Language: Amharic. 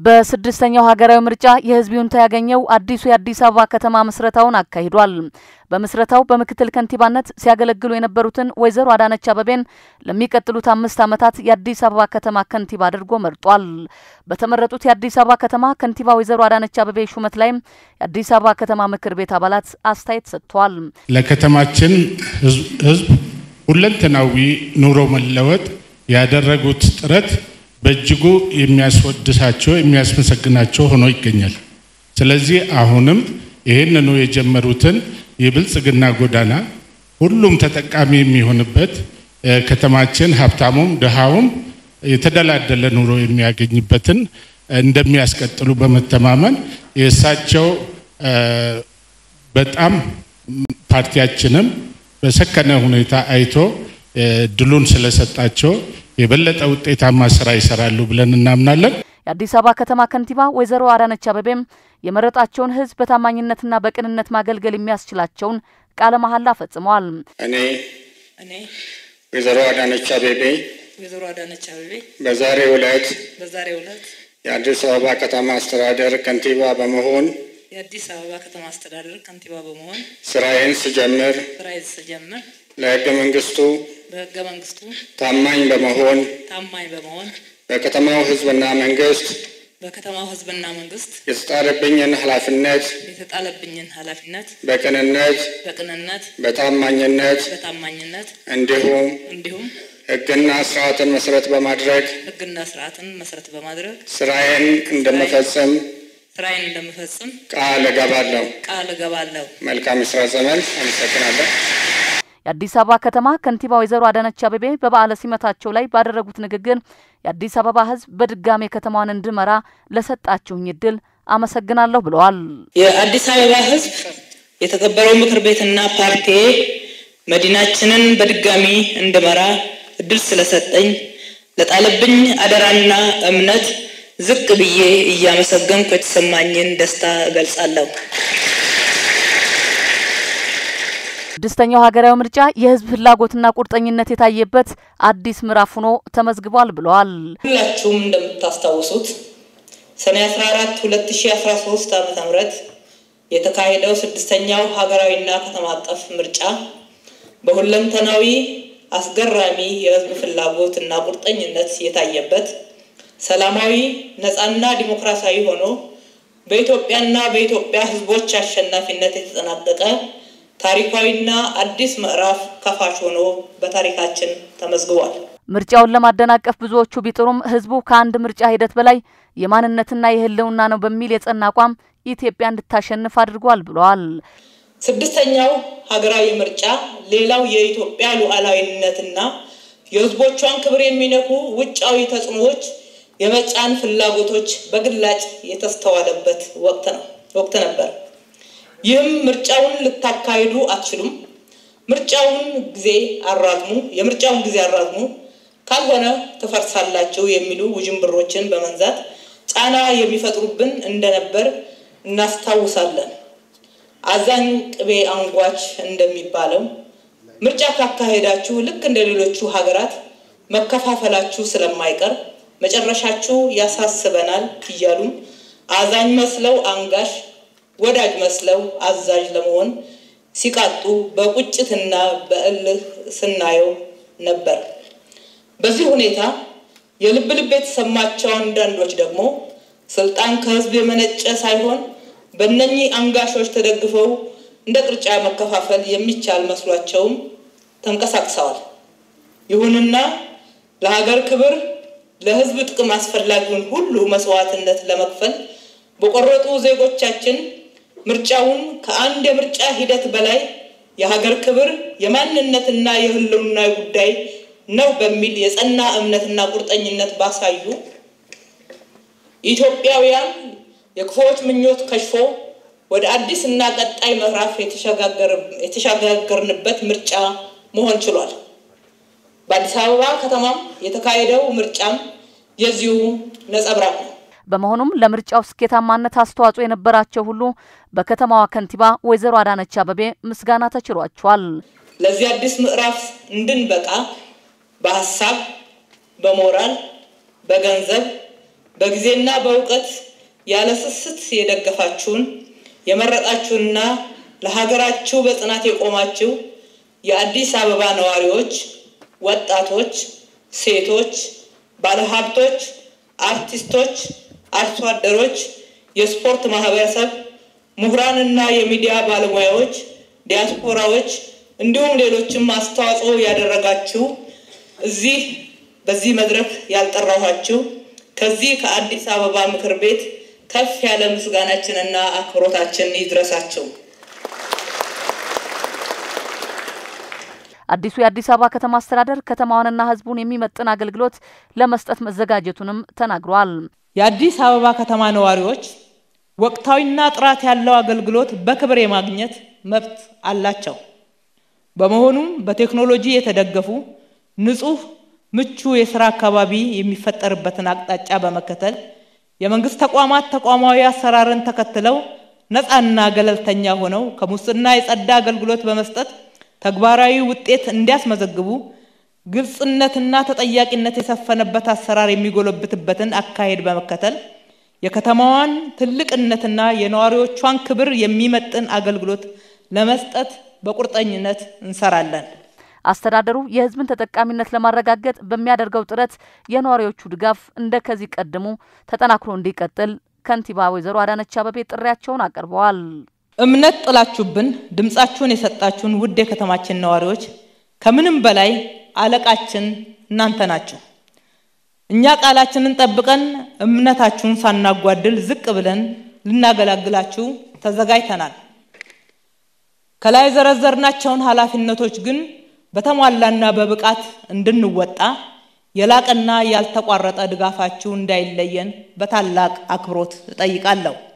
በስድስተኛው ሀገራዊ ምርጫ የህዝብ ይሁንታ ያገኘው አዲሱ የአዲስ አበባ ከተማ ምስረታውን አካሂዷል። በምስረታው በምክትል ከንቲባነት ሲያገለግሉ የነበሩትን ወይዘሮ አዳነች አበቤን ለሚቀጥሉት አምስት ዓመታት የአዲስ አበባ ከተማ ከንቲባ አድርጎ መርጧል። በተመረጡት የአዲስ አበባ ከተማ ከንቲባ ወይዘሮ አዳነች አበቤ ሹመት ላይም የአዲስ አበባ ከተማ ምክር ቤት አባላት አስተያየት ሰጥተዋል። ለከተማችን ህዝብ ሁለንተናዊ ኑሮ መለወጥ ያደረጉት ጥረት በእጅጉ የሚያስወድሳቸው የሚያስመሰግናቸው ሆኖ ይገኛል። ስለዚህ አሁንም ይህንኑ የጀመሩትን የብልጽግና ጎዳና ሁሉም ተጠቃሚ የሚሆንበት ከተማችን ሀብታሙም ድሃውም የተደላደለ ኑሮ የሚያገኝበትን እንደሚያስቀጥሉ በመተማመን የእሳቸው በጣም ፓርቲያችንም በሰከነ ሁኔታ አይቶ ድሉን ስለሰጣቸው የበለጠ ውጤታማ ስራ ይሰራሉ ብለን እናምናለን። የአዲስ አበባ ከተማ ከንቲባ ወይዘሮ አዳነች አበቤም የመረጣቸውን ህዝብ በታማኝነትና በቅንነት ማገልገል የሚያስችላቸውን ቃለ መሐላ ፈጽመዋል። እኔ እኔ ወይዘሮ አዳነች አቤቤ ወይዘሮ አዳነች አቤቤ በዛሬው ዕለት በዛሬው ዕለት የአዲስ አበባ ከተማ አስተዳደር ከንቲባ በመሆን የአዲስ አበባ ከተማ አስተዳደር ከንቲባ በመሆን ስራዬን ስጀምር ስራዬን ስጀምር ለህገ መንግስቱ በህገ መንግስቱ ታማኝ በመሆን ታማኝ በመሆን በከተማው ህዝብና መንግስት በከተማው ህዝብና መንግስት የተጣለብኝን ኃላፊነት የተጣለብኝን ኃላፊነት በቅንነት በቅንነት በታማኝነት በታማኝነት እንዲሁም እንዲሁም ህግና ስርዓትን መሰረት በማድረግ ህግና ስርዓትን መሰረት በማድረግ ስራዬን እንደምፈጽም ስራዬን እንደምፈጽም ቃል እገባለሁ። ቃል እገባለሁ። መልካም የስራ ዘመን። አመሰግናለሁ። የአዲስ አበባ ከተማ ከንቲባ ወይዘሮ አዳነች አቤቤ በበዓለ ሲመታቸው ላይ ባደረጉት ንግግር የአዲስ አበባ ህዝብ በድጋሜ ከተማዋን እንድመራ ለሰጣችሁኝ እድል አመሰግናለሁ ብለዋል። የአዲስ አበባ ህዝብ የተከበረው ምክር ቤትና ፓርቲ መዲናችንን በድጋሚ እንድመራ እድል ስለሰጠኝ ለጣለብኝ አደራና እምነት ዝቅ ብዬ እያመሰገንኩ የተሰማኝን ደስታ እገልጻለሁ። ስድስተኛው ሀገራዊ ምርጫ የህዝብ ፍላጎትና ቁርጠኝነት የታየበት አዲስ ምዕራፍ ሆኖ ተመዝግቧል ብለዋል። ሁላችሁም እንደምታስታውሱት ሰኔ 14 2013 ዓ ም የተካሄደው ስድስተኛው ሀገራዊና ከተማ አቀፍ ምርጫ በሁለንተናዊ አስገራሚ የህዝብ ፍላጎት እና ቁርጠኝነት የታየበት ሰላማዊ ነፃና ዲሞክራሲያዊ ሆኖ በኢትዮጵያና በኢትዮጵያ ህዝቦች አሸናፊነት የተጠናቀቀ ታሪካዊና አዲስ ምዕራፍ ከፋች ሆኖ በታሪካችን ተመዝግቧል። ምርጫውን ለማደናቀፍ ብዙዎቹ ቢጥሩም ህዝቡ ከአንድ ምርጫ ሂደት በላይ የማንነትና የህልውና ነው በሚል የጸና አቋም ኢትዮጵያ እንድታሸንፍ አድርጓል ብለዋል። ስድስተኛው ሀገራዊ ምርጫ ሌላው የኢትዮጵያ ሉዓላዊነትና የህዝቦቿን ክብር የሚነኩ ውጫዊ ተጽዕኖዎች የመጫን ፍላጎቶች በግላጭ የተስተዋለበት ወቅት ነው ወቅት ነበር። ይህም ምርጫውን ልታካሂዱ አትችሉም፣ ምርጫውን ጊዜ አራዝሙ፣ የምርጫውን ጊዜ አራዝሙ፣ ካልሆነ ትፈርሳላችሁ የሚሉ ውዥንብሮችን በመንዛት ጫና የሚፈጥሩብን እንደነበር እናስታውሳለን። አዛኝ ቅቤ አንጓች እንደሚባለው ምርጫ ካካሄዳችሁ ልክ እንደ ሌሎቹ ሀገራት መከፋፈላችሁ ስለማይቀር መጨረሻችሁ ያሳስበናል እያሉን አዛኝ መስለው አንጋሽ ወዳጅ መስለው አዛዥ ለመሆን ሲቃጡ በቁጭትና በእልህ ስናየው ነበር። በዚህ ሁኔታ የልብ ልብ የተሰማቸው አንዳንዶች ደግሞ ስልጣን ከህዝብ የመነጨ ሳይሆን በእነኚህ አንጋሾች ተደግፈው እንደ ቅርጫ መከፋፈል የሚቻል መስሏቸውም ተንቀሳቅሰዋል። ይሁንና ለሀገር ክብር፣ ለህዝብ ጥቅም አስፈላጊውን ሁሉ መስዋዕትነት ለመክፈል በቆረጡ ዜጎቻችን ምርጫውን ከአንድ የምርጫ ሂደት በላይ የሀገር ክብር የማንነትና የህልውና ጉዳይ ነው በሚል የጸና እምነትና ቁርጠኝነት ባሳዩ ኢትዮጵያውያን የክፉዎች ምኞት ከሽፎ ወደ አዲስ እና ቀጣይ ምዕራፍ የተሸጋገርንበት ምርጫ መሆን ችሏል። በአዲስ አበባ ከተማም የተካሄደው ምርጫም የዚሁ ነጸብራቅ ነው። በመሆኑም ለምርጫው ስኬታማነት አስተዋጽኦ የነበራቸው ሁሉ በከተማዋ ከንቲባ ወይዘሮ አዳነች አበቤ ምስጋና ተችሯቸዋል። ለዚህ አዲስ ምዕራፍ እንድንበቃ በሀሳብ፣ በሞራል፣ በገንዘብ፣ በጊዜና በእውቀት ያለ ስስት የደገፋችሁን የመረጣችሁንና ለሀገራችሁ በጽናት የቆማችሁ የአዲስ አበባ ነዋሪዎች፣ ወጣቶች፣ ሴቶች፣ ባለሀብቶች፣ አርቲስቶች፣ አርሶ አደሮች፣ የስፖርት ማህበረሰብ፣ ምሁራንና የሚዲያ ባለሙያዎች፣ ዲያስፖራዎች እንዲሁም ሌሎችም አስተዋጽኦ ያደረጋችሁ እዚህ በዚህ መድረክ ያልጠራኋችሁ ከዚህ ከአዲስ አበባ ምክር ቤት ከፍ ያለ ምስጋናችንና አክብሮታችን ይድረሳቸው። አዲሱ የአዲስ አበባ ከተማ አስተዳደር ከተማዋንና ሕዝቡን የሚመጥን አገልግሎት ለመስጠት መዘጋጀቱንም ተናግሯል። የአዲስ አበባ ከተማ ነዋሪዎች ወቅታዊና ጥራት ያለው አገልግሎት በክብር የማግኘት መብት አላቸው። በመሆኑም በቴክኖሎጂ የተደገፉ ንጹህ፣ ምቹ የስራ አካባቢ የሚፈጠርበትን አቅጣጫ በመከተል የመንግስት ተቋማት ተቋማዊ አሰራርን ተከትለው ነፃና ገለልተኛ ሆነው ከሙስና የጸዳ አገልግሎት በመስጠት ተግባራዊ ውጤት እንዲያስመዘግቡ ግልጽነትና ተጠያቂነት የሰፈነበት አሰራር የሚጎለብትበትን አካሄድ በመከተል የከተማዋን ትልቅነትና የነዋሪዎቿን ክብር የሚመጥን አገልግሎት ለመስጠት በቁርጠኝነት እንሰራለን። አስተዳደሩ የህዝብን ተጠቃሚነት ለማረጋገጥ በሚያደርገው ጥረት የነዋሪዎቹ ድጋፍ እንደ ከዚህ ቀድሙ ተጠናክሮ እንዲቀጥል ከንቲባ ወይዘሮ አዳነች አቤቤ ጥሪያቸውን አቅርበዋል። እምነት ጥላችሁብን ድምፃችሁን የሰጣችሁን ውድ የከተማችን ነዋሪዎች ከምንም በላይ አለቃችን እናንተ ናችሁ። እኛ ቃላችንን ጠብቀን እምነታችሁን ሳናጓድል ዝቅ ብለን ልናገላግላችሁ ተዘጋጅተናል። ከላይ የዘረዘርናቸውን ኃላፊነቶች ግን በተሟላና በብቃት እንድንወጣ የላቀና ያልተቋረጠ ድጋፋችሁ እንዳይለየን በታላቅ አክብሮት እጠይቃለሁ።